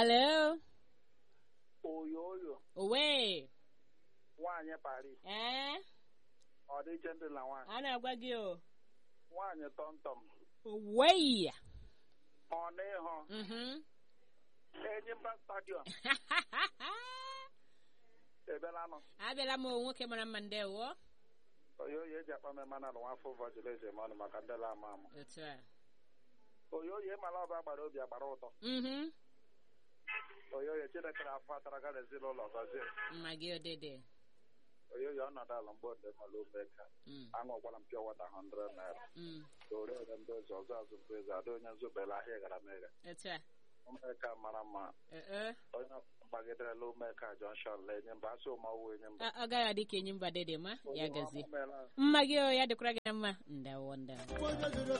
Hello? oyoyo Owe. nwaanyị Paris Eh? ọ dị iche ndị na nwaanyị A na-agwa gị o. nwaanyị tọmtọm Owe. ọ n'ịhụ Mhm. Enyimba stadiọm ebelanụ Abịala m o, nwoke mara mma ndewo. oyoyo eji akpa mmemme na nwafọ vọjileji mmanụ maka ndị la ama ama Otu a. oyoyo ịmala ọba gbara obi agbara ụtọ Mhm. oyoyo chineke na-afọ atara gara ezinụlọ gọzie Mma gị odede. oyoyo ọnọdụ ala mgbe ode mala omeka Mm. aṅụkwala m pịa wata 100 naira Mm. oriere ndị ọzọ ọzọ azụ mbụ eze ada onye nzubere ahịa gara mega Otu a. omeka mara mma Eh, eh. onye gbagidere omeka junction la enye mba asị ụmawụ enye mba Ọ ọ gaghị adị ka enyi mba dede ma ya gazie. Ọ meela. Mma gị o, ya dịkwara gị na mma. Ndawo ndawo.